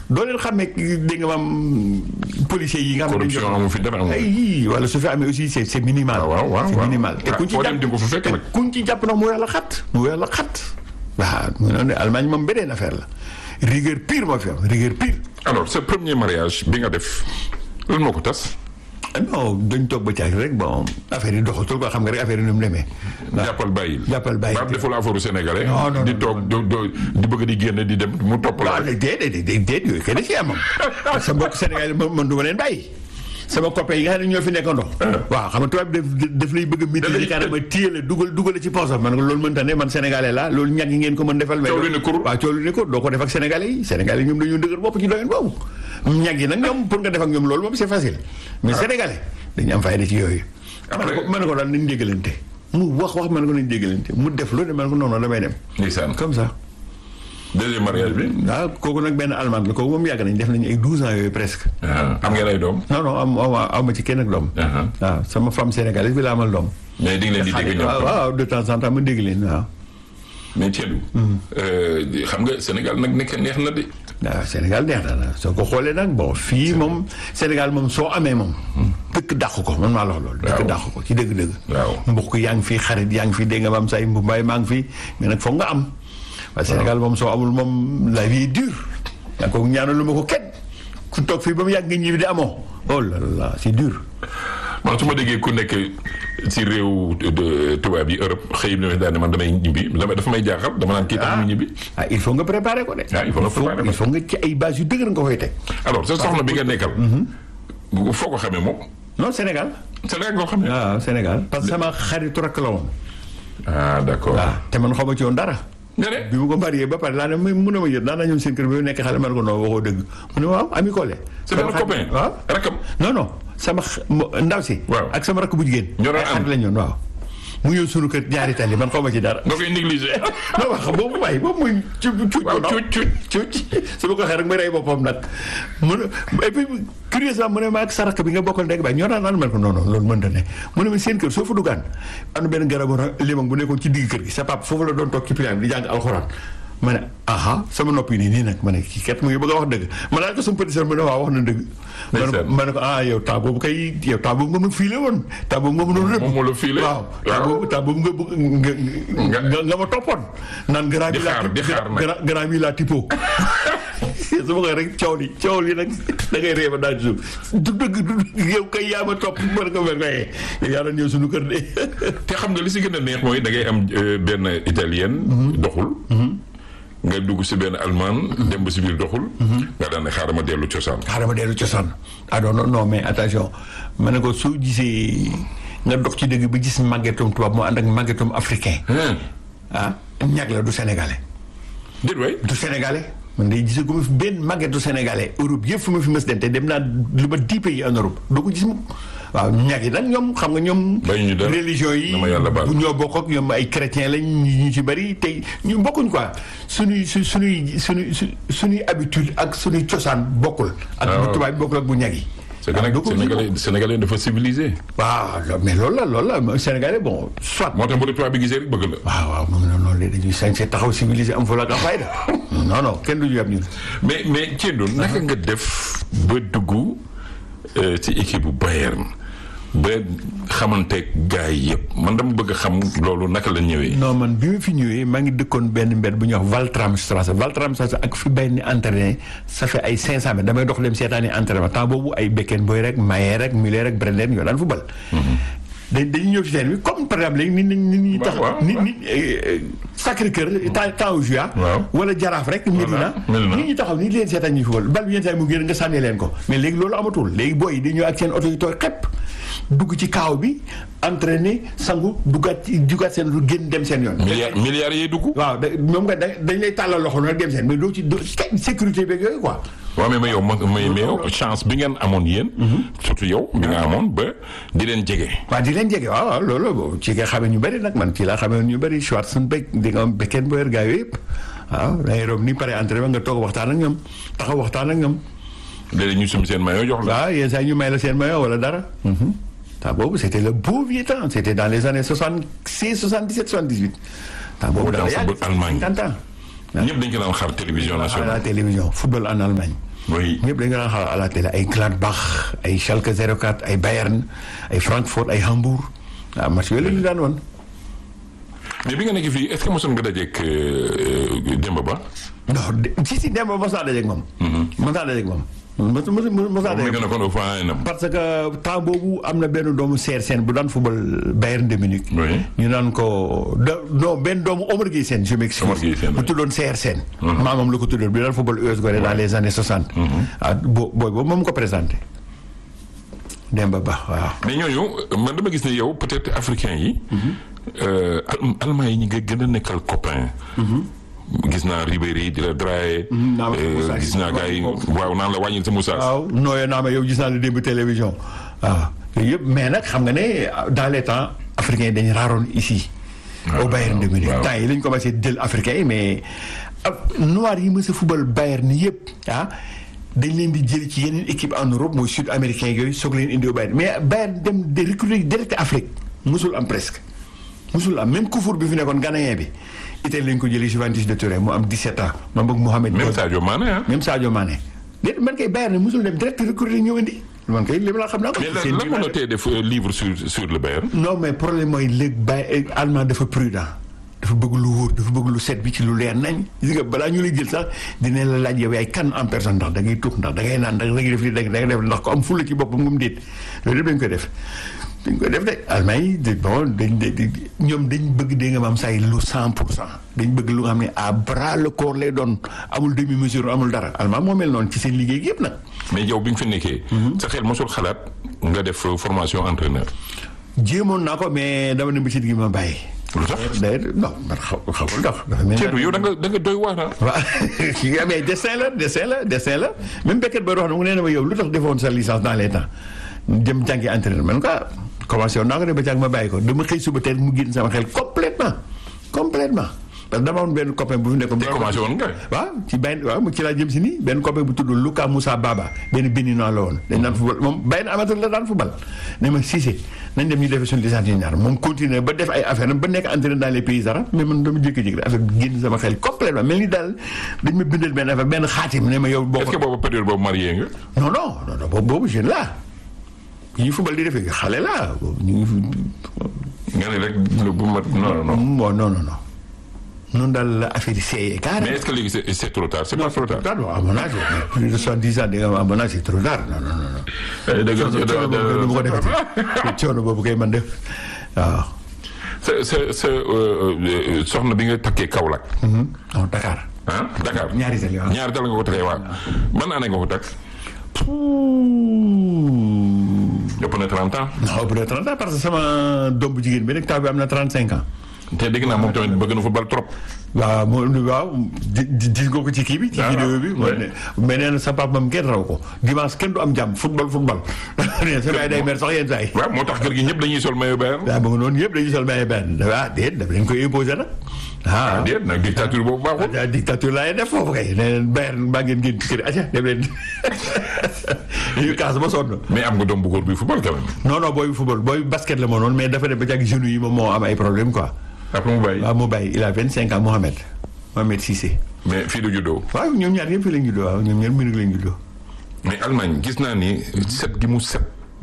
doo leen xamee dégg nga maam policiers yi nga xam ne dañu corruption amu fi dara amu fi. ay wala su fi amee aussi c'est c'est minimal. waaw waaw waaw c'est waaw. minimal. te Ah, kuñ ci foo jàpp dem di nga ko fa fekk te nag. kuñ ci jàpp nag mu weer la xat mu weer la xat. waaw mu noonu ne Allemagne moom beneen affaire la rigueur pire moo fi am rigueur pire. alors ce premier mariage bi nga def lan moo ko tas. ah non dañ toog ba caag rek bon affaire yi doxatul quoi xam nga rek affaire yi ni mu demee. jàppal bàyyil. jàppal bàyyil. ba am deful affaire sénégalais. Non, non, di non, toog do do di bëgg di génn di dem mu topp la. waaw léegi déedéet déedéet déedéet yooyu kenn ci amam sa mbokk Sénégal man man du ma leen bàyyi sama copain yi nga xam ne ñoo fi nekkandoo. waaw xam nga tubaab bi daf daf lay bëgg a Da lay- maîtriser carrément téye la dugal dugal ci poosam man ko loolu mënta ne man sénégalais la loolu ñag yi ngeen ko mën defal. mais Coow li ne kur. waaw coow li ne kur doo ko def ak sénégalais yi sénégalais yi ñoom dañoo dëgër bopp ci doyen boobu. ñag yi nag ñoom pour nga def ak ñoom loolu moom c'est facile mais sénégalais dañu am fayda ci yooyu. Après- man ko man ko daal nañ déggalante mu wax wax man ko nañ déggalante mu def lu ne man ko non non damay dem ndeysaan comme ça. deuxième mariage bi. waaw kooku nag benn allemand la kooku moom yàgg nañ def nañu ay 12 ans yooyu presque. ah, am ngeen ay doom. non non am am aw ma ci kenn ak doom. Ah, waaw sama femme sénégalaise bi la amal doom. mais di nga leen di dégg ñoom. waaw waaw de temps en temps ma dégg leen waaw. mais Thielou. xam nga Sénégal nag nekk neex na de. waaw Sénégal neex na la soo ko xoolee nag bon fii moom Sénégal moom soo amee moom. dëkk dàq ko man maa la wax loolu. Waaw. dëkk dàq ko ci dëgg-dëgg. Waaw. mbokk yaa ngi fi xarit yaa ngi fi dégg nga maam say mbumbaay maa ngi fi mais nag foog nga am. parce que Sénégal moom soo amul moom la vie est dure. yaa ko ñaanalu ma ko kenn ku toog fii ba mu yàgg nga ñibbi di amoo. oh là là c'est dur. man su ma déggee ku nekk si réew de- tubaab yi Europe xëy na daal ne man damay ñibbi dama dafa may jaaxal dama naan kii tax mu ñibbi. ah il faut nga préparer ko de. Ah, il faut nga préparer ko. il faut nga ci ay base yu dëgër nga koy teg. alors sa soxna bi nga nekkal. bu foo ko xamee moom. non Sénégal. Sénégal nga ko xamee. waaw Sénégal parce que sama xaritu rakk la woon. ah d' accord. waaw te man xaw ma ci woon dara. nga ne. bi mu ko marié ba pare laa ne mu mun a ma jot daan naa ñëw seen kër bi mu nekk xale man ko non waxoo dëgg mu ne waaw ami Collé. c'est benn copain. waaw rakam. non non sama x- mo- ndaw si. Waaw. ak sama rakk bu jigéen. Ñoo doon ay ànd. xarit la ñoon waaw. mu ñëw sunu kër ñaari tali man xaw ma ci dara. nga koy négligé. non wax boobu waaye boobu muy cu cuuc waaw bu ndaw. cuuc cuuc su ma ko waxee rek ma rey boppam nag mu ne et puis curieusement mu ne ma ak sa rakk bi nga bokkal ndeg baay ñoo daan ànd man ko non non loolu mënta ne mu ne ma seen kër soo fa duggaan am na benn garabu ra- limon bu nekkoon ci digg kër gi sa papa foofu la doon toog ci pilaam di jàng alxuraan ma ne aha sama nopp yi nii nii nag ma ne kii kat mu ngi bëgg a wax dëgg ma laaj ko sama petit sœur mu ne waaw wax na dëgg ma ne ko- Ndeysaan. ma ne ko ah yow temps boobu kay yow temps boobu nga ma fiile woon temps boobu nga ma doon rëbb Moom moo la fiile. waaw temps Waaw. boobu temps boobu nga bëgg nga nga nga nga ma toppoon naan grand Di bi laa xaar, di xaar nag. grand grand bi laa tipo su ma koy rek coow li coow li nag da ngay réeba daal suuf du dëgg du dëgg yow kay yaa ma topp mën ko mën koy yow yaa doon ñëw suñu kër de te xam nga li si gën a neex mooy da ngay am euh, benn italienne. doxul. nga dugg si benn allemand. dem ba si biir doxul. nga daan ne xaaral ma dellu cosaan. xaaral ma dellu cosaan ah non non non mais attention ma ne ko soo gisee nga dox ci dëgg bi gis màggetum tubaab moo ànd ak màggetum africain ah ñag la du sénégalais déet waay. du sénégalais man day gis ko fi benn màggetu sénégalais Europe yëpp fu ma fi mës dem te dem naa lu ma dix pays en Europe doo ko gis mu waaw ñag yi nag ñoom xam nga ñoom Bañ ñu dara. religion yi Dama yàlla baal. bu ñoo bokk ak ñoom ay chrétien lañ ñu ñu ci bëri te ñu bokkuñ quoi suñuy su suñuy suñuy su suñuy habitude ak suñuy cosaan bokkul ak Ah, bu waaw. tubaab bi bokkul ak bu ñag yi c'est que waaw nag doo ko gis sénégalais sénégalais dafa civilisé. waaw lo- mais loolu la loolu la sénégalais bon soit moo tax bu la tubaab bi gisee rek bëgg la. waaw waaw moom noonu noonu léegi dañuy sañse taxaw civilisé am fula ak am fayda non non kenn du ñu yab ñun mais mais Thiendou naka nga def ba dugg euh, ci équipe bu Bayern ba xamanteeg gars yi yëpp man dama bëgg a xam loolu naka la ñëwee. non man bi ma fi ñëwee maa ngi dëkkoon benn mbedd bu ñuy wax Valtramstrasse Valtramstrasse ak fi benn entraîné ça fait ay 500 mètres damay dox dem seetaani entraînement temps boobu ay Beckenbauer rek Mayer rek Müller rek Brenner ñoo daan football. dañ dañuy ñëw ci teen bi comme par exemple léegi nit ñi nit ñi tax waaw, nit waaw. nit Sacré Cœur temps temps au juillet Waaw. wala Jaraaf rek Medina Medina. nit ñi taxaw nit leen seetaan ñuy football bal bi yenn saa yi mu génn nga sànni leen ko mais léegi loolu amatul léegi booy yi dañu ñëw ak seen oto yi tooy xepp dugg ci kaaw bi entraîné sangu duggaat ci duggaat seen génn dem seen yoon milliards milliards yee dugg. waaw da moom nga da dañ lay tàllal loxo nag dem seen mais doo ci doo kay sécurité beeg yooyu quoi. waaw mais ma yow ma mais mais yow chance bi ngeen amoon yéen. surtout yow bi nga amoon ba di leen jege. waaw di leen jege waaw waaw loolu boobu ci nga xamee ñu bëri nag man ci laa xamee ñu bëri Schwarzenbeck di nga am Beckenbauer gaa yooyu yëpp waaw da ngay rob ni pare entraînement nga toog waxtaan ak ñoom taxaw waxtaan ak ñoom léeg-léeg ñu sum seen maillot jox la. waaw yenn saa yi ñu may la seen maillot wala dara. temps boobu c' était le beau vieux temps c' était dans les années soixante six soixante dix sept soixante dix huit. temps boobu Dans dafa football yàgg Allemagne. cinquante ans. ñëpp dañ ko daan xaar télévision à la nationale. télévision football en Allemagne oui ñëpp dañu daan xaar à la télé ay Gladbach ay Schalke 04 ay Bayern ay Francfort ay Hambourg waaw match yooyu la ñu daan wan. mais bi nga nekk fii est-ce que mosoon nga dajeeg Demba Ba. non de si si Demba mos naa dajeeg moom. mos naa dajeeg moom. mos mos mos naa moom mi dajeeg nga nekkoon au fond nam. parce que temps boobu am na benn doomu Seer Sène bu daan football Bayern de Munich. Oui. ñu naan ko da non benn doomu Omar Gueye Sène je m'excuse. Omar Gueye Sène, bu oui. tuddoon Seer Sène. maamam la ko tuddoon bi daan football US Gorée dans les années 60. ah bo booy boobu moom ko présenté. Demba Ba waaw. mais ñooñu man dama gis ne yow peut-être africain yi. euh, Al- allemand yi ñi nga gën a nekkal copain. gis naa Ribéry di la Draye. naa ma euh, Moussa gis naa gars yi waaw naan la wàññil sa Moussa. waaw nooyee naa ma yow gis naa la démb télévision waaw yooyu yëpp mais nag xam nga ne dans les temps africains yi dañu raaroon ici. au Bayern de Munich waaw. temps yi lañ commencé jël africains yi mais ab noir yi mës a football Bayern yëpp ah dañ leen di jël ci yeneen équipe en Europe mooy sud américain yooyu soog leen indi au Bayern mais Bayern dem de recruter direct Afrique musul am presque. musul am même Koufour bi fi nekkoon ghanéen bi Italie lañ ko jëlee Juventus de Turin mu am 17 ans ma bëgg Mohamed. même Sadio Mané ah. même Sadio Mané déet man kay Bayern ne musul dem direct recruter ñëw indi man kay li ma la xam naa ko. mais seen lan biir lan moo la laa tee def euh, livre sur sur le Bayern. non mais problème mooy léegi Baye allemand dafa prudent dafa bëgg lu wóor dafa bëgg lu set bi ci lu leer nañ gis nga balaa ñu lay jël sax dina la laaj yow yaay kan en personne ndax da ngay tuux ndax da ngay naan ndax da ngay def lii da ngay def ndax ko am fulla ci boppam ngum déet loolu yëpp dañ koy def dañ koy def de allemand yi de bon dañ de ñoom dañ bëgg dégg nga maam say lu cent pour cent dañ bëgg lu nga xam ne à bras le corps lay doon amul demi mesure amul dara allemand moo mel noonu ci seen liggéey gi yëpp nag mais yow bi nga fi nekkee. sa xel mosul xalaat nga def euh, formation entraîneur. jéemoon naa ko mais dama ne bëccëg gi ma bàyyi lu tax d'ailleurs non man xaw xawul dox dafa mel ni- Thierno yow da nga da nga doy waar ah. waaw ki nga mais dessin la dessin la dessin la même Beckett ba wax na mu nee na ma yow lu tax defoon sa licence dans les temps jëm jàngi entraîneur man quoi commencé woon naa ko de ba jàng ma bàyyi ko dama xëy suba teel mu génn sama xel complètement complètement parce que dama amoon benn copain bu fi nekkoon. te commencé woon nga. waaw ci benn waaw mu ci laa jëm si nii benn copain bu tudd Luka Moussa Baba benn béninois la woon dañ daan football moom benn amateur la daan football ne ma Cissé nañ dem ñu defee suñu licence ñu ñaar moom continuer ba def ay affaire ba nekk entraîneur dans les pays arabes mais man dama jékki-jékki rek affaire bi génn sama xel complètement mel ni daal dañ ma bindal benn affaire benn xaatim ne ma yow boo est-ce que boobu période boobu marié nga. non non non non boobu boobu jeune la ñu football di defee xale la boobu ñu ngi nga ne rek bu mat non non. bon non non non noonu daal la affaire yi seeyee mais carrément est-ce que léegi c'est c'est trop tard c'est pas trop tard. tard à mon âge plus de soixante-dix ans di nga ma à mon âge c'est trop tard non non non non dëgg coono boobu kay du ma ko defati coono boobu kay man def waaw. sa sa sa euh, euh, soxna bi nga takkee Kaolack. non Dakar. ah Dakar. ñaari tali waaw. ñaari tali nga ko takkee waaw. ban année nga ko takk. ëpp na 30 ans. non bu dee 30 ans parce que sama doom bu jigéen bi rek taw bi am na 35 ans. te dégg naa moom tamit bëgg na football trop. waaw moom waaw di di gis nga ko ci kii bi. ci waaw vidéo bi. ouais. ne mais nee na sa papa moom kenn raw ko dimanche kenn du am jàmm football football. nee na sa baay day mer sax yenn saa yi. waaw moo tax kër gi ñëpp dañuy sol maillot Bayern. waaw ba nga noonu yëpp dañuy sol maillot benn ah déet daf leen koy imposer nag. ah déet nag dictature boobu baaxul. ah dictature laay def foofu kay nee leen Bayern mbaa ngeen génn ci kër acca dem leen dañuy kaas ba sonn. mais am nga doom bu góor bi football quand même. non non booy football booy basket la moo noonu mais dafa dem ba jàgg genoux yi moom moo am ay problème quoi. après mu bàyyi. waaw mu bàyyi il a 25 ans Mohamed Mohamed Cissé. mais fii du juddoo. waaw ñoom ñaar ñëpp fii lañ juddoo waaw ñoom ñaar Munich lañ juddoo. mais Allemagne gis naa ni set gi mu set.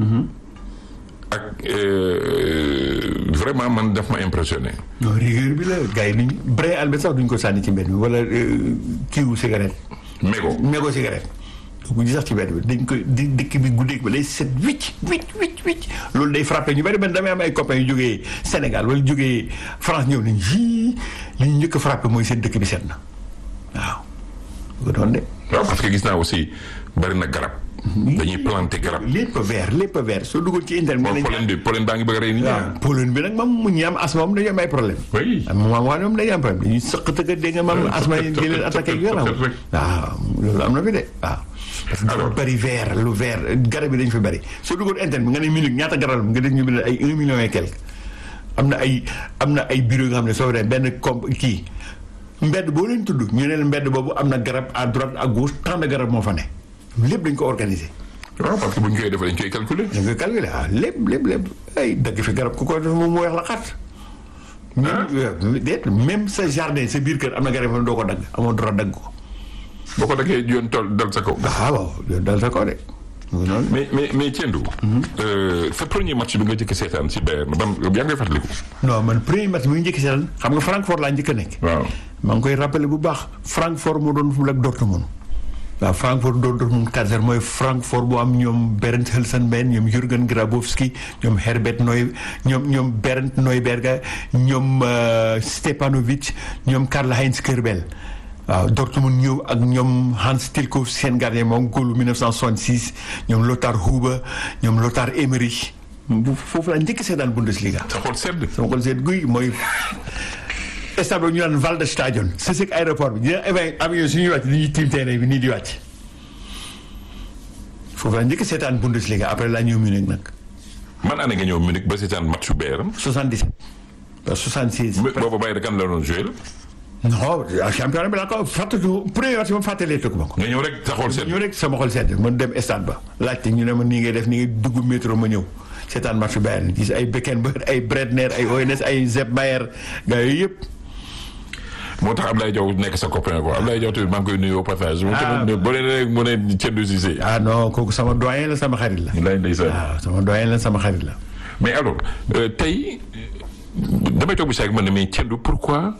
ak euh, vraiment man daf ma impressionné. non rigueur bi la gars yi duñ brin albert sax duñ ko sànni ci mbedd mi wala kiiwu cigarette. mégo mégo cigarette. bu sax ci mbedd bi dañ koy di dëkk bi guddeeg ba day set wicc wicc wicc wicc loolu day frappé ñu bari man damay am ay copains yu jógee Sénégal wala jógee France ñëw nañ yii li ñu njëkk a frappé mooy seen dëkk bi set na waaw. bu ko doon de. waaw parce que gis naa aussi bari na garab. dañuy planter garab. lépp vert lépp vert soo duggoon ci internet. moom pollen bi pollen baa ngi bëgg a rey nit ñi. waaw pollen bi nag moom mu ñi am asma moom dañu am ay problème oui. am moom waa ñoom dañuy am problème dañuy sëqatëka dégg nga maam asma yi di leen attaqué ak yooyu waaw loolu am na fi de waaw parce que dafa Alors. bëri vert lu vert garab yi dañu fi bëri soo duggoon internet bi nga ne minute ñaata garab nga def ñu bind ay un million et quelque am na ay am na ay bureau nga xam ne soo demee benn comp kii mbedd boo leen tudd ñu ne leen mbedd boobu am na garab à droite à gauche tant de garab moo fa ne lépp dañ ko organiser waaw parce que bu ñu koy defee dañ koy calculer. da nga calculer ah lépp lépp lépp ay dagg fi garab ku ko def moom mu weex la xat même déet même sa jardin sa biir kër am na garab yoo xam ne doo ko dagg amoo droit dagg ko boo ko daggee yoon tool dal sa kaw. ah waaw yow dal sa kaw de. mu ngi noonu. mais mais mais Tiendou. sa premier match bi nga jëkk seetaan si Bayern ban yaa ngi fàttaliku. non man premier match bi ñu njëkk seetaan xam nga Francfort laa njëkk a nekk. waaw. maa ngi koy rappelé bu baax Francfort moo doon fu ak Dortmund waaw Francfort doon Dortmund 4-0 mooy Francfort bu am ñoom Bernd Hölzenbein ñoom Jürgen Grabowski ñoom Herbert Neu ñoom ñoom Bernd Neuberger ñoom Stepanovic ñoom Karl-Heinz Körbel waaw Dortmund ñëw ak ñoom Hans Tilkoff seen gardien moom góolu 1966 ñoom Lothar Huber ñoom Lothar Emery foofu laa njëkk seetaan Bundesliga. sa xol sedd. sama xol seet guy mooy stade bi ñu naan Waldstadion c'est ce aéroport bi dina évacué avion suñuy wàcc dañuy tiim terrain bi nii di wàcc foofu laa njëkk seetaan Bundesliga après laa ñëw Munich nag man année nga ñëw Munich ba seetaan match su Bayern. 77 ba 76 boobu Bayern kan la doon joué. non championnat bi laa ko fàttaliku premier match moom fàttalee tëgg ma ko nga ñëw rek sa xol sedd. ñëw rek sama xol sedd man dem stade ba laajte ñu ne ma nii ngay def nii ngay dugg métro ma ñëw seetaan match Bayern gis ay Beckenbauer ay Bredner ay ONS ay Sepp Maier gars yooyu yëpp moo tax Ablaye Diaw nekk sa copain quoi Ablaye Diaw tamit maa ngi koy nuyu au passage. Ah. boo leen rek mu ne Tiendou Cissé. ah non kooku sama doyen la sama xarit la lay ndeysaan. waaw sama doyen la sama xarit la mais alors euh, tey damay toog bi saag man ne mais Tiendou pourquoi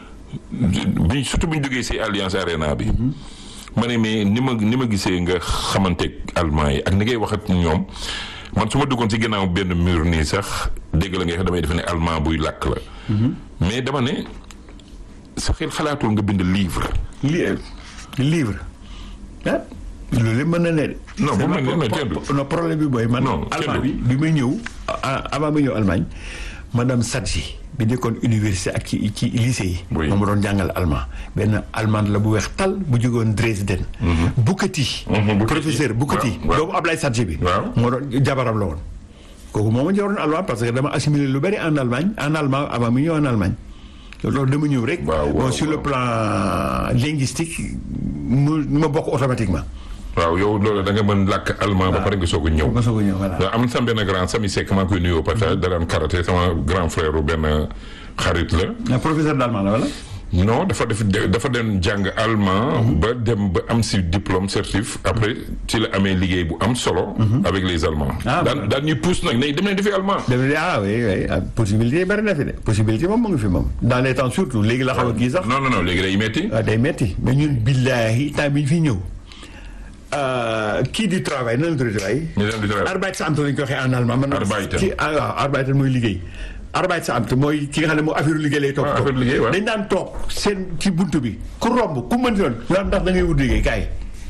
bi surtout bu ñu jógee si Alliance Arena bi. ma ne mais ni ma ni ma gisee nga xamanteeg allemand yi ak ni ngay wax ak ñoom man su ma duggoon si ginnaaw benn mur nii sax dégg la ngay wax damay defe ne allemand buy làkk la. mais dama ne sa xel xalaatul nga bind livre. li livre ah loolu yëpp mën na ne de. Non, C'est bu mel ne- ma- non, po- Tiendou. po- non problème bi mooy man. Non, allemand Tiendou. bi bi may ñëw ah, avant may ñëw Allemagne madame Sadji bi nekkoon université ak ci ci lycée yi. Oui. moom ma doon jàngal allemand benn allemande la bu weex tal bu jógoon Dresden. Bukati. Mhm, Bukati. professeur Bukati. Waaw, waaw. doomu Ablaye Sadji bi. Waaw. moo doon jabaram la woon. kooku moo ma joroon allemand parce que dama assimilé lu bari en Allemagne en allemand avant mu ñëw en Allemagne. loolu dama ñëw rek. Waaw, waaw, bon sur le waaw. plan linguistique mu ma bokk automatiquement. waaw yow loolu da nga mën làkk allemand ba pare nga soog a ñëw. ma soog a ñëw voilà. waaw am na sama benn grand Sami Seck maa ngi koy nuyoo partage da daan karaté sama grand frère u benn xarit la. ah professeur d'allemand la wala. non dafa def dafa dem jàng allemand. ba dem ba am si diplôme certif après ci la amee liggéey bu am solo. avec les allemands. Ah, daan daan ñuy pousse nag ne dem leen defi allemand. dama ne ah oui oui ah, possibilité yi bari na fi de possibilité moom mu ngi fi moom. dans les temps surtout léegi la xaw a kii sax. non non non léegi day metti. waaw day metti mais ñun billaahi temps bi ñu fi ñëw. ah, kii di travail nan la tuddati waay. ñu dem di travail. Arbeitsamt lañ ko waxee en allemand. man Arbeiten. ci ah waaw Arbeiten mooy liggéey. Arbeitsamt mooy ki nga xam ne moo affaire liggéey lay toog. Ah, affaire liggéey, waaw. dañ daan toog seen ci buntu bi ku romb ku mën doon naan ndax da ngay wut liggéey kaay.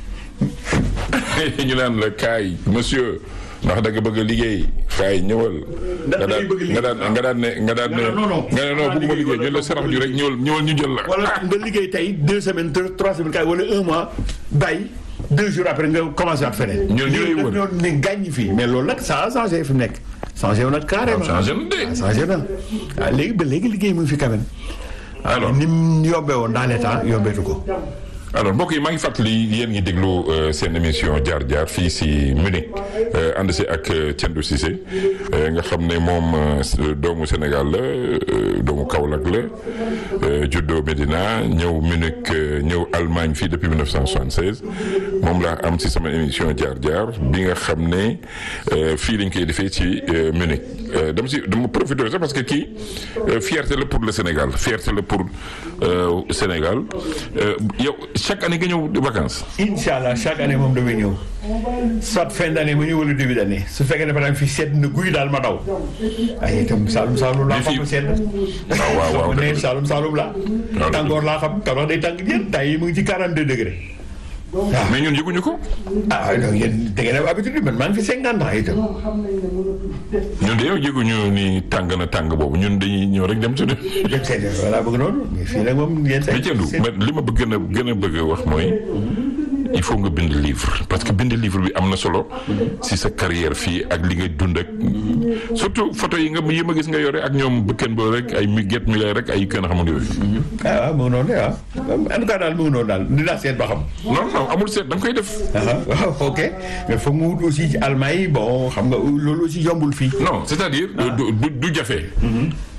ñu naan la kaay monsieur ndax da nga bëgg a liggéey kaay ñëwal. Ndax nga da ngay daan bëgg a nga daan nga daan ne nga daan ne. Non, non, non. nga ne non bëgguma liggéey ñu la sarax ju rek ñëwal ñëwal ñu jël la. wala nga liggéey tey deux semaines deux trois semaines kaay wala un mois bàyyi deux jours après nga commencé waat feneen. Ñun ñu lay Lii wër. daf ñoo ne gàññi fii mais loolu nag ça a changé fi mu nekk. changé wu nag carrément. changé na de. ah changé na ah léegi ba léegi liggéey mu ngi fi quand même. Alors. ni mu yombee woon dans les temps yombeetu ko. alors mbokk yi maa ngi fàttali yéen ngi déglu euh, seen émission jaar jaar fii si Munich euh, ànd si ak euh, Tiendou Cissé euh, nga xam ne moom euh, doomu Sénégal la euh, doomu Kaolack la euh, juddoo Medina ñëw Munich euh, ñëw Allemagne fii depuis 1976 moom laa am si sama émission jaar jaar bi nga xam ne euh, fii lañ koy defee ci euh, Munich Euh, dama si dama profité sax parce que kii euh, fierté la pour le Sénégal fierté la pour euh, Sénégal Euh, yow chaque année nga ñëw vacances. incha allah chaque année moom damay ñëw soit fin d' année ma ñëw wala début d' année su fekkee ne par exemple fii sedd na guy daal ma daw. ay itam Saalum Saalum laa Mais fii- xam sedd. waaw waaw waaw ma ne dëgg la. Saalum Saalum laa. waaw. tàngoor laa xam Kaolack day tàng jën tay yi mu ngi ci 42 degré. mais ñun yëguñu ko. ah non yéen da ngeen am habitude bi man maa ngi fi 50 ans itam. ñun de yow yëguñu ni tàng na tàng boobu ñun dañuy ñëw rek dem suñu. dem seen yoon voilà bëgg noonu mais fii nag moom yéen mais Tiendou man li ma bëgg gën a gën a bëgg a wax mooy il faut nga bind livre parce que bind livre bi am na solo si sa carrière fii ak li nga dund ak surtout photo yi nga yi ma gis nga yore ak ñoom bëkken ba rek ay mi get mi lay rek ay kenn xamul yooyu. ah waaw mu ngi noonu de ah en tout cas daal mu ngi noonu daal dinaa seet ba xam. non non amul seet da nga koy def. ah waaw ok mais foog mu wut aussi ci Allemagne yi bon xam nga loolu aussi yombul fii. non c'est-à-dire du du du jafe.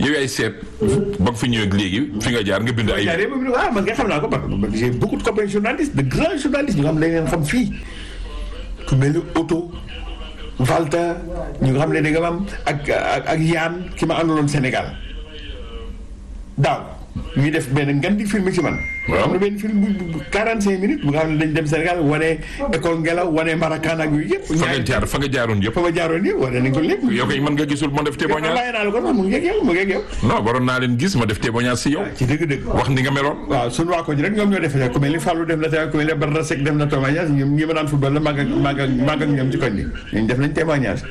yow yaay seet ba nga fi ñëwee ak léegi fi nga jaar nga bind ay. jaaree ba mu ne ah man nga xam naa ko man j'ai beaucoup de copains journalistes de grands journalistes ñu nga xam ne dañ leen xam fii ku mel ni Otto Walter ñu nga xam ne da nga am ak ak ak Yann ki ma àndaloon Sénégal daaw ñuy def benn ngan di film ci man. Waaw. am na benn film bu bu 45 minutes bu nga xam ne dañ dem Sénégal wane école ngelaw wane Maracan ak yooyu yëpp. fa nga jaar fa nga jaaroon yëpp. fa ma jaaroon yëpp wane nañ ko lépp. yow kay mën nga gisul ma def témoignage. bàyyi naa la ko sax mu ngi ak yow mu ngi ak yow. non waroon naa leen gis ma def témoignage si yow. ci dëgg-dëgg. wax ni nga meloon. waaw suñu waa ko ji rek ñoom ñoo def ku mel ni Fallou def na témoignage ku mel ni Badara Seck def na témoignage ñoom ñi ma daan football la màgg ak màgg ak màgg ak ñoom ci koñ bi ñun def nañ témoignage.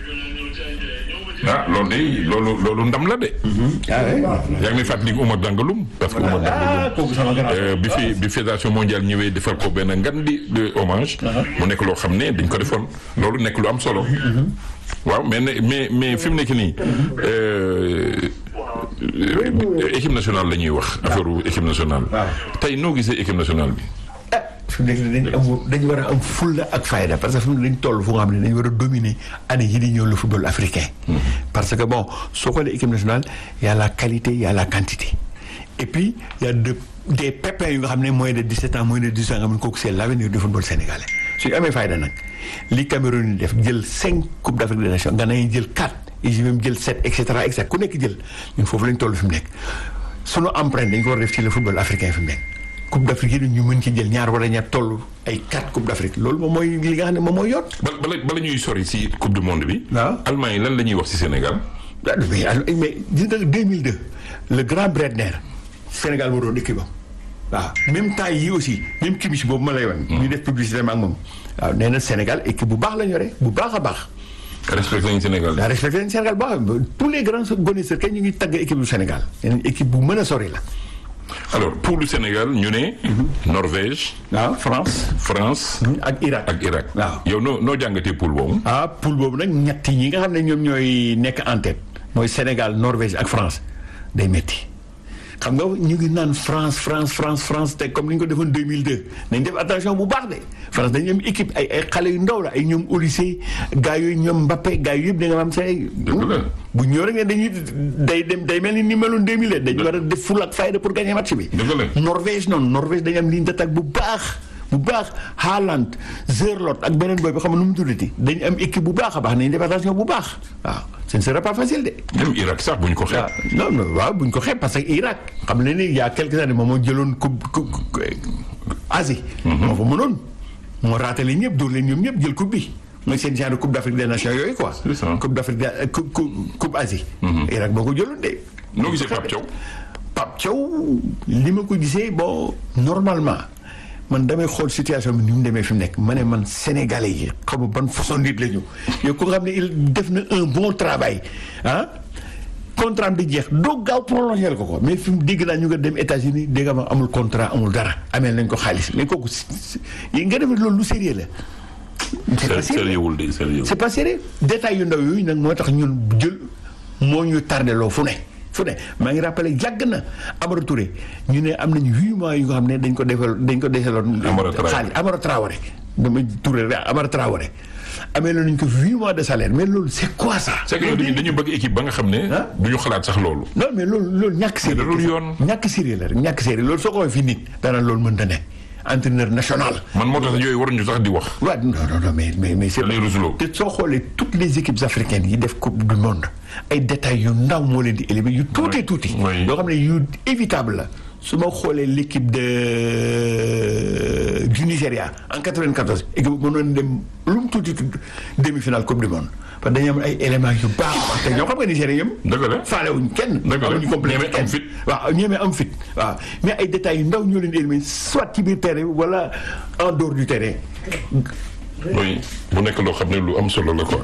ah loolu de loolu loolu ndam la de. ah oui. yaa ngi may fàttali Oumar Dangalum parce que Oumar ah Dangalum. kooku sama grand. Euh, bi fi bi fédération mondiale ñëwee defal ko benn ngan di de hommage. mu nekk loo xam ne dañ ko defoon loolu nekk lu am solo. waaw mais ne mais mais fi mu nekk nii euh, euh, équipe nationale la ñuy wax. affaire équipe nationale. waaw. tey noo gisee équipe nationale bi. ah fi mu nekk nii dañ am dañu war a am fulla ak fayda parce que fi mu ne dañ toll fu nga xam ne dañu war a dominer année yi di ñëw le football africain. parce que bon soo xoolee équipe nationale y a la qualité y a la quantité et puis y a de des pépins yu nga xam ne moins de 17 ans moins de 18 ans nga xam ne kooku c'est l'avenir du football sénégalais suñu amee fayda nag li Cameroun yi def jël 5 coupe d'Afrique des nations Ghana yi jël 4 Égypte même jël 7 et cetera et cetera ku nekk jël ñun foofu lañ toll fi mu nekk sunu empreinte dañ ko war a def ci le football africain fi mu nekk. coupe d'Afrique yi ñu mën ci jël ñaar wala ñaar toll ay quatre coupe d'Afrique loolu moom mooy li nga xam ne moom mooy yoon. bala bala bala ñuy sori si coupe du monde bi. waaw. Allemagne lan la ñuy wax si Sénégal. ah mais alors, mais gis nga 2002 le grand Bredner Sénégal moo doon équipe am waaw même temps yi aussi même Kimmich boobu ma lay wan. ñu def publicité ak moom waaw nee na Sénégal équipe bu baax la ñu yore bu baax a baax. respecté nañu Sénégal. daa respecté nañ Sénégal bu baax tous les grands connaisseurs kay ñu ngi tagg équipe du Sénégal. nee nañ équipe bu mën a sori la. alors pour le Sénégal ñu ne. Norvège waaw France. France ak Irak. ak Irak. waaw. yow noo noo jàngatee poule boobu. ah poule boobu nag ñett ñi nga xam ne ñoom ñooy nekk en tête mooy Sénégal Norvège ak France day metti xam nga ñu ngi naan France France France France te comme ni ñu ko defoon 2002 nañ def attention bu baax de France dañu am équipe ay ay xale yu ndaw la ay ñoom Olysée gars yooyu ñoom Mbappé gars yooyu yëpp da nga am say. Dëgg la. bu ñëw rek ne dañuy day dem day mel ni ni meloon 2002 dañu war a def ful ak fayda pour gagner match bi. Dëgg la. Norvège noonu Norvège dañu am ligne d'attaque bu baax bu baax Haaland Zerlot ak beneen booy bi xam nga nu mu tuddati dañu am équipe bu baax a baax nañu def attention bu baax waaw ce ne sera pas facile de. même Irak sax bu ñu ko xeeb. waaw non non waaw bu ñu ko xeeb parce que Irak xam nga ni il y a quelques années moom moo jëloon coupe coupe Asie. moo fa mënoon moo raatale ñëpp dóor leen ñoom ñëpp jël coupe bi mooy seen genre coupe d'Afrique des nations yooyu quoi. C'est ça. coupe d'Afrique de coupe coupe coupe Asie. Irak boo ko jëloon de. noo gisee Pape Thiaw. Pape Thiaw li ma ko gisee bon normalement man damay xool situation bi ni mu demee fi mu nekk ma ne man sénégalais yi xam nga ban façon nit la ñu yow ko nga xam ne il def na un bon travail ah contrat am di jeex doo gaaw prolongé ko ko mais fi mu dégg naa ñu nga dem États-Unis dégg nga ma amul contrat amul dara ameel nañ ko xaalis mais kooku si- si- yi nga defee loolu lu sérieux la. c'est pas sérieux. sérieux wul de sérieux. c'est pas sérieux détails yu ndaw yooyu nag moo tax ñun jël moo ñu tardé loo fu ne fu ne maa ngi rappelé yàgg na Amara Touré ñu ne am nañu huit mois yu nga xam ne dañ ko defal dañ ko deseloon Amara Traoré. xaalis Amara Traoré dama Touré rek Amara Traoré amee la nañ ko huit mois de salaire mais loolu c'est quoi ça c'est que ñun dañu dañu bëgg équipe ba nga xam ne. Ah. du ñu xalaat sax loolu. non mais loolu loolu ñàkk sérieux da dul yoon. ñàkk sérieux la rek ñàkk sérieux loolu soo ko waxee fii nit daanaka loolu mënta ne entraîneur national man moo tax yooyu waruñu sax di wax. waaw non non non mais mais mais c'est lay rusloo. te soo xoolee toutes les équipes africaines yi def coupe du monde ay détails yu ndaw moo leen di éliminer yu tuuti tuuti. oui. yoo xam ne yu évitable la su ma xoolee l'équipe de du Nigéria en 94 équipe bu mënoon dem lu mu tuuti tuuti demi-finale coupe du monde parce que dañu am ay éléments yu baax te ñoo xam nga Nigéria ñoom. dëgg la. faalewuñ kenn. Dëgg la. amuñu complexe Ñeme am kenn. fit. waaw ñeme am fit waaw mais ay détails yu ndaw ñoo leen di éliminer soit ci biir terrain bi wala en dehors du terrain. oui bu nekk loo xam ne lu am solo la quoi.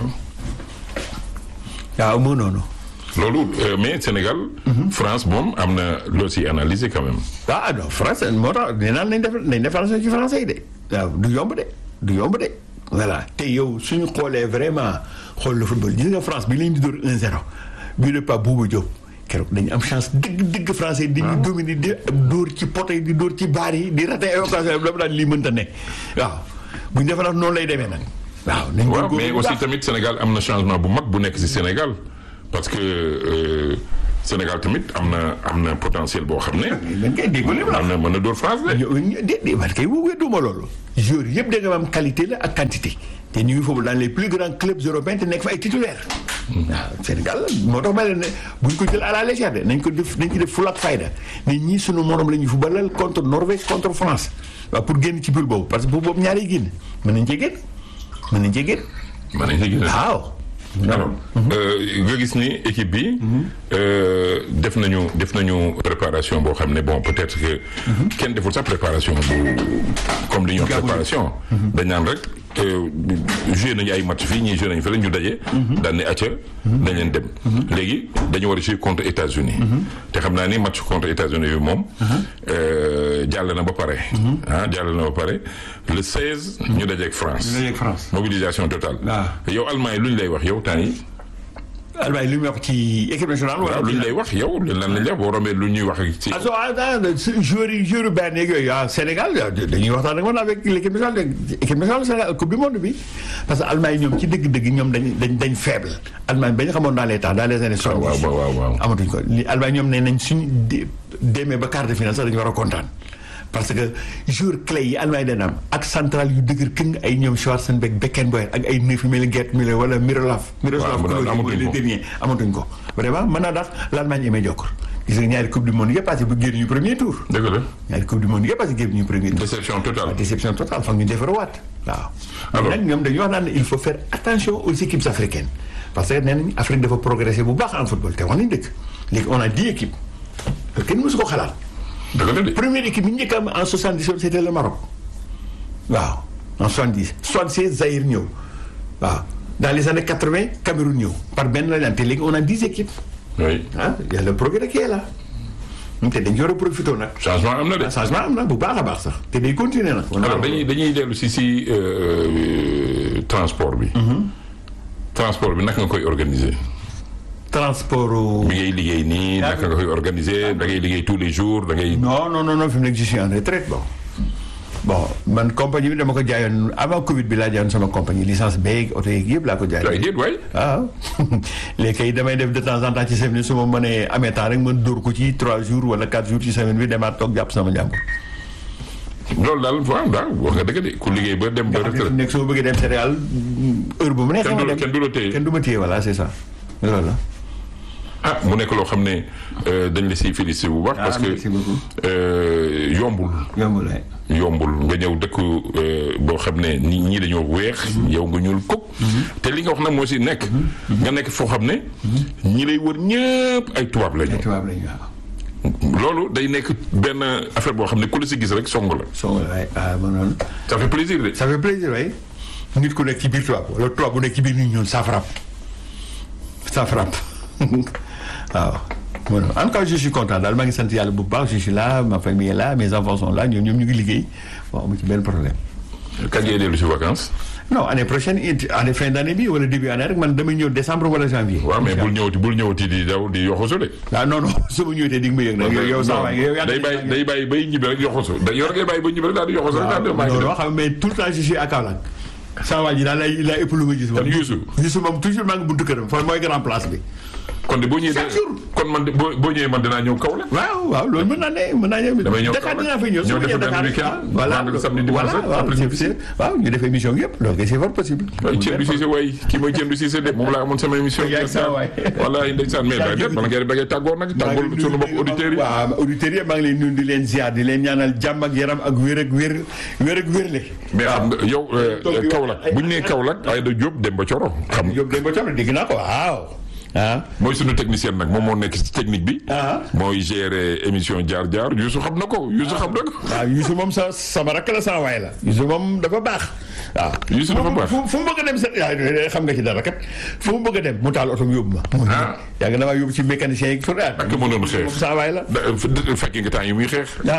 waaw moo noonu. loolu euh, mais Sénégal. France moom am na loo si analyser quand même. ah non français moo tax nee naan nañ def nañ def français ci français yi de waaw du yomb de du yomb de voilà te yow suñu xoolee vraiment xool le football gis nga France bi leen di dóor 1-0 bii de Pape Bouba Diop keroog dañu am chance dëgg dëgg français yi di ñu dominer di dóor ci poto yi di dóor ci baar yi di raté ay occasion dama daan lii mënta ne waaw bu ñu defee nag noonu lay demee nag waaw nañ waaw góorgóorlu mais bu aussi baax. tamit Sénégal am na changement bu mag bu nekk si Sénégal parce que euh, Sénégal tamit am na am na potentiel boo xam ne. man kay déggoo li ma la mën na mën na dóor France de. ñoo dé dé man kay wóobee duma loolu. joueurs yëpp da nga am qualité la ak quantité te ñu ngi foofu dans les plus grands clubs européens te nekk fa ay titulaires. waaw Sénégal moo tax ma leen ne buñ ko jël à la légère de nañ ko def nañ ci def ful ak fayda ne ñii sunu morom la ñu footballal contre Norvège contre France waaw pour génn ci biir boobu parce que bu boobu ñaari génn mën nañ cee génn mën nañ cee génn mën nañ ci gis. waaw. alors nga gis ni équipe bi euh, def nañu def nañu préparation boo xam ne bon peut-être que kenn deful sax préparation bu comme li ñuy wax Gabou. préparation dañ naan rek euh, joué nañu ay match fii ñii joué nañu fële ñu daje daan ne acca dañ leen dem léegi dañu war a jouer contre États-Unis te xam naa ni match contre États-Unis bi moom euh, jàll na ba pare ah jàll na ba pare le 16 ñu dajeek France dajeek France. mobilisation totale waaw. yow Allemagne lu ñu lay wax yow temps yi Albaay li muy wax ci équipe nationale. wala waaw lu ñu lay wax yow lan lañ lay wax boo rombee lu ñuy wax ci. ah soo ah ah joueurs yi joueurs benn yeeg yooyu ah Sénégal dañuy waxtaan ak man avec l'équipe nationale équipe nationale Sénégal coupe du monde bi parce que Allemagne ñoom ci dëgg-dëgg ñoom dañ dañ dañ faible Allemagne ba ñu xamoon dans les temps dans les années soixante-dix waaw waaw waaw. amatuñ ko li Allemagne ñoom nee nañ suñu dé- demee ba quart de finale sax dañu war a kontaan parce que joueur clé yi Allemagne dañ am ak central yu dëgër këng ay ñoom Schwarzenbeck Beckenbauer ak ay neuf yu mel ni Gerd Müller wala Miroslav Miroslav waaw, Klose amatuñ mooy le ko. dernier amatuñ ko vraiment mën naa tax l'Allemagne est médiocre gis nga ñaari coupe du monde yëpp passé bu génn ñu premier tour dëgg la ñaari coupe du monde yëpp passé génn ñu premier tour déception totale. déception totale foog ñu defarawaat waaw Alors- nag ñoom dañuy wax naan ne il faut faire attention aux équipes africaines parce que nee nañ Afrique dafa progresser bu baax en football te wax nañ dëgg léegi on a dix équipes te kenn mësu ko xalaat dëgg la de. première équipe bi ñu njëkk a am en 77 c'était le Maroc waaw en 70 76 Zaïre ñëw waaw dans les années 80 Cameroun ñëw par benn la leen te léegi on a 10 équipes oui ah y a le progrès qui est là te dañ ci war a profité nag changement am na de. changement am na bu baax a baax sax te day continuer nag. alors dañuy dañuy dellu si si euh, transport bi. transport bi naka nga koy organiser. transport. bi ngay liggéey nii Yaa naka nga koy organiser da ngay liggéey tous les jours da ngay. non non non non fi mu nekk je suis en retraite bon. bon man compagnie bi dama ko jaayoon avant Covid bi laa jaayoon sama compagnie licence beeg oto yeeg yëpp laa ko waaye jaayoon. déet waay. waaw léegi kay damay def de temps en temps ci semaine su ma mënee amee temps rek man dóor ko ci 3 jours wala 4 jours ci semaine bi demaat toog jàpp sama njàmbur. loolu daal waaw daal wax nga dëgg de ku liggéey ba dem ba nga xam ne fi mu retraite. nekk soo bëggee dem Sénégal heure bu mu neexee Kenn du ma la- dem kenn du la téye. kenn du ma téye voilà c'est ça loolu la. ah mu nekk loo xam ne euh, dañ la siy félicité bu baax. Ah, parce que merci beaucoup. euh, yombul. yombul waay. yombul nga ñëw dëkk euh, boo xam ne nit ñi dañoo weex yow nga ñuul kuk te li nga wax nag moo si nekk nga nekk foo xam ne ñi lay wër ñëpp ay tubaab la ñu tubaab lañu waaw. loolu day nekk benn affaire boo xam ne ku la si gis rek song la soo waay ah ma noonu. ça fait plaisir de ça fait plaisir waay nit ku nekk ci biir tubaab wala tubaab bu nekk ci biir nit ñoon ça frappe ça frappe waaw. bon en tout cas je suis content daal maa ngi sant yàlla bu baax je suis là ma famille est là mes enfants sont là ñoom ñoom ñu ngi liggéey bon amu ci benn problème. kañ ngay dellu si vacances non année prochaine it année fin d'année bi wala début année rek man damay ñëw décembre wala janvier. waaw mais bul ñëwati bul ñëwati di daw di yoxosu de ah non non su ma ñëwee di nga ma yëg nag yow yow saa waay yow yaa day bàyyi day bàyyi bay ñibbi rek yoxosu da yow ngay bàyyi bay ñibbi rek daal di yoxosu rek daal di maa ngi non dem non xam mais tout le temps je suis à Kaolack saa waay ji daal lay lay ëpp lu ma gis. Kan Youssou? Youssou moom toujours maa ngi buntu këram fa mooy grand place bi. kon de boo ñëwee Chaque jour. kon man de boo boo ñëwee man dinaa ñëw kaw la waaw waaw loolu mën naa ne mën naa ñëw. Damay ñëw Dakar Kaolack. dinaa fay ñëw su Ñëw ma def ñëwee benn Dakar week-end, ah, voilà vendredi, samedi, dimanche, voilà waaw après c'est- ñibbi si. c'est- waaw ñu def émission yëpp donc c'est fort possible. waaye Thierno Cissé waay kii mooy Thierno Cissé de moom laa amoon sama émission. Yaa ngi saa waay. walaay ndeysaan mais daal de bala ngay da ngay tàggoo nag tàggoo sunu mbokk auditeurs yi. waaw auditeurs yi maa ngi leen nuyu di leen ziar di leen ñaanal jàmm ak yaram ak wér ak wér wér ak wérle. mais xam nga yow toog di wax Kaolack ay- bu ñu nee Kaolack Aïda Diop Demba Thioro xam Diop Demba Thiam dégg naa ko waaw. ah mooy sunu technicien nag moom moo nekk ci technique bi. Ah. mooy gérer émission jaar jaar Youssou xam na ko Youssou xam na ko. waaw Youssou moom sa sama rakk la sama waay la Youssou moom dafa baax waaw Youssou dafa baax. fu fu mu bëgg a dem sa yaa xam nga ci dara kat fu mu bëgg a dem mu taal oto yóbbu ma Ah. yaa ngi damaa yóbbu ci mécanicien yi fu ak mënoon xeex. moom sama waay la da fekki nga temps yi muy xeex. ah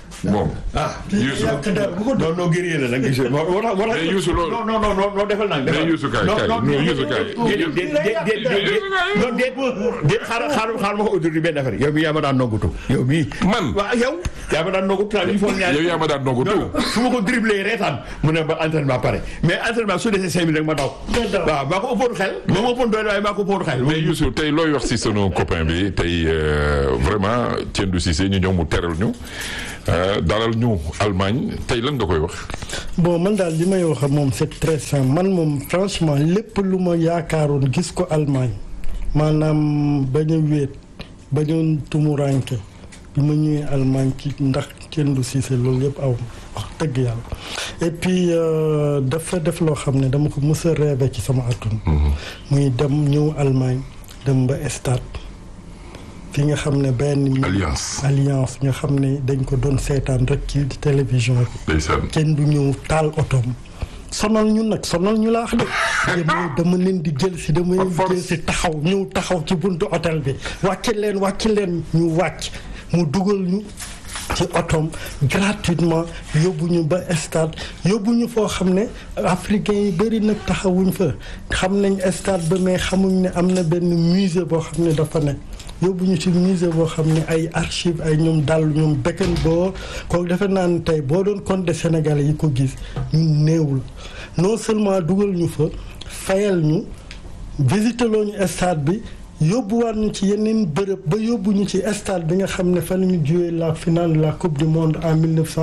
moom. ah Youssou non non guerrier la nag Youssou moo moo tax moo tax mais Youssou loolu non non non non defal nag mais Youssou kaay kaay non Youssou kaay. déet déet déet déet non déet déet xaaral xaaral xaaral ma ko autour benn affaire yow mii yaa ma daan noggutu yow mii man waaw yow yaa ma daan noggutu tamit il faut ñaar yow yaa ma daan nongu non tout. su ma ko dribblé reetaan mu ne ba entraînement pare mais entraînement su desee cinq minutes rek ma daw waaw maa ko ëppoon xel moo ma ëppoon doole waaye maa ko ëppoon xel mais Youssou tey looy wax si sunu copain bi tey euh, vraiment Tiendou Cissé ñu ñëw mu teral ñu euh, dalal ñu Allemagne tey lan nga koy wax. bon man daal li may wax ak moom c'est très simple man moom franchement lépp lu ma yaakaaroon gis ko Allemagne maanaam bañ a wéet bañ a tumuranke bi ma ñëwee Allemagne ci ndax Tiendou Cissé loolu yëpp aw wax dëgg yàlla et puis euh, dafa def loo xam ne dama ko mës a rêvé ci sama àdduna muy dem ñëw Allemagne dem ba stade fi nga xam ne benn Alliance. alliance nga xam ne dañ ko doon seetaan rek ci télévision bi ndeysaan. kenn du ñëw taal otoom sonal ñu nag sonal ñu laax de dama dama leen di jël si dama leen di force. jël si taxaw ñëw taxaw ci buntu hôtel bi wàcc leen wàcc leen ñu wàcc mu dugal ñu ci otoom gratuitement yóbbu ñu ba stade yóbbu ñu foo xam ne africains yi bëri nag taxawuñ fa xam nañ stade ba mais xamuñ ne am na benn musée boo xam ne dafa nekk yóbbu ñu ci musée boo xam ne ay archive ay ñoom dàll ñoom bekken boo kooku defe naa ne tey boo doon compter Sénégalais yi ko gis ñun néewul non seulement dugal ñu fa fayal ñu visité loo ñu stade bi yóbbuwaat ñu ci yeneen bërëb ba yóbbu ñu ci stade bi nga xam ne fan ñu joué la finale de la coupe du monde en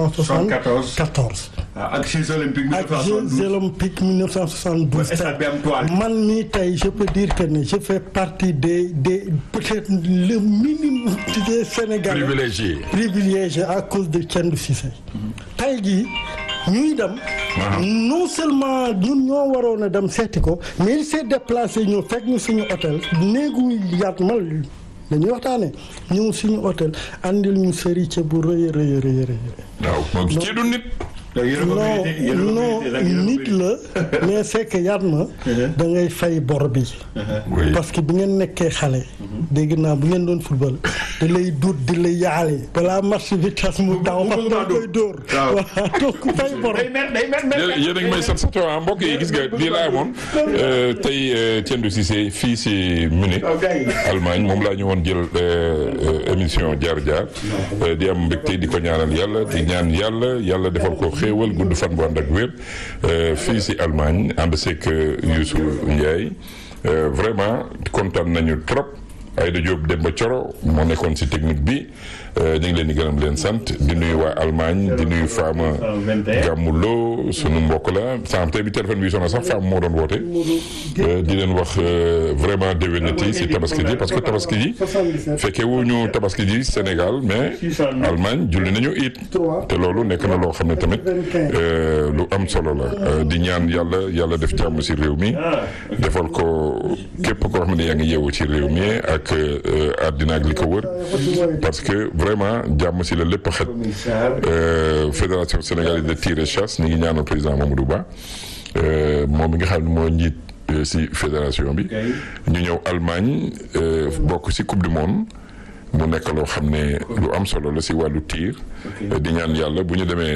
1974 ak Jeux olympiques ak Jeux olympiques 1972 stade bi am toile. man mii tey je peux dire que ne je fais partie des des peut-être le minimum des Sénégalais privilégié. privilégié à cause de Tiendou Cissé tey jii ñuy dem non seulement ñun ñoo waroon a dem seeti ko mais il s'est déplacé ñu fekk ñu suñu hôtel néegu yaat mal dañuy waxtaane ñëw suñu hôtel andil ñu sëriñ bu rëy a rëy a rëy a rëy waaw moom kii du nit. non non nit la mais c'est que yaat ma da ngay fay bor bi oui parce que bi ngeen nekkee xale dégg naa bu ngeen doon football da lay duut di la yaale balaa match bi tas mu daw parce que da koy dóor waaw. waaw donc fay bor day mer day mer mer yéen yéen a ngi may sat sato ah mbokk yi gis nga lii laa amoon euh, tey euh, Tiendou Cissé fii si Munich waaw gars yi. Allemagne moom laa ñu woon jël euh, euh, émission jaar jaar euh, di am mbégte di ko ñaanal yàlla di ñaan yàlla yàlla defal ko xéewal gudd fan bu ànd ak wér euh, fii si Allemagne ànd seeg Youssou Ndiaye euh, vraiment kontaan nañu trop Aïda Diop Demba Thioro moo nekkoon si technique bi euh, ñu ngi leen di gërëm leen sant di nuyu waa Allemagne di nuyu Fama Gàmmuloo sunu mbokk la sànq tey bi téléphone bi sonné sax Fama moo doon woote euh, di leen wax euh, vraiment déwénati si tabaski ji parce que tabaski ji fekkee wu ñu tabaski ji Sénégal mais Allemagne julli nañu it te loolu nekk na loo xam ne tamit euh, lu am solo la Euh, di ñaan yàlla yàlla def jàmm si réew mi defal ko képp koo xam ne yaa ngi yeewu ci réew mi ak euh, àddina ak li ko wër parce que vraiment jàmm si la lépp xet Euh, fédération sénégalaise de tir et chasse ñu ngi ñaanal président Mamadou Ba euh, moom mi nga xam ne moo njiit euh, si fédération bi ñu ñëw Allemagne euh, bokk si coupe du monde mu nekk loo xam ne lu am solo la si wàllu tir di ñaan yàlla bu ñu demee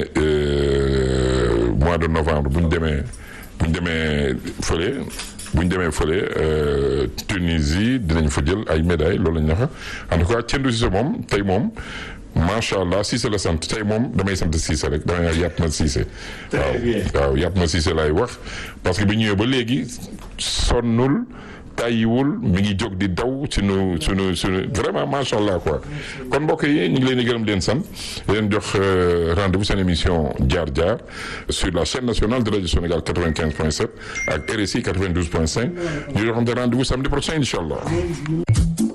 euh, mois de novembre bu ñu demee bu ñu demee fële bu ñu demee fële euh, Tunisie dinañ fa jël ay médailles loolu lañ naxa en tout cas Tiendou Cissé moom tey moom macha allah Cissé la sant tey moom damay sant Cissé rek damay wax yàpp ma Cissé waaw bien. waaw yàpp ma Cissé laay wax parce que bi ñëwee ba léegi sonnul tàyyiwul mi ngi jóg di daw sunu sunu sunu vraiment macha allah quoi kon mbokk yi ñu ngi leen di gërëm di leen sant di leen jox euh, rendez-vous seen émission jaar jaar sur la chaîne nationale de radio Sénégal 95.7 ak RSI 92.5 ñu joxante rendez-vous samedi prochain incha allah.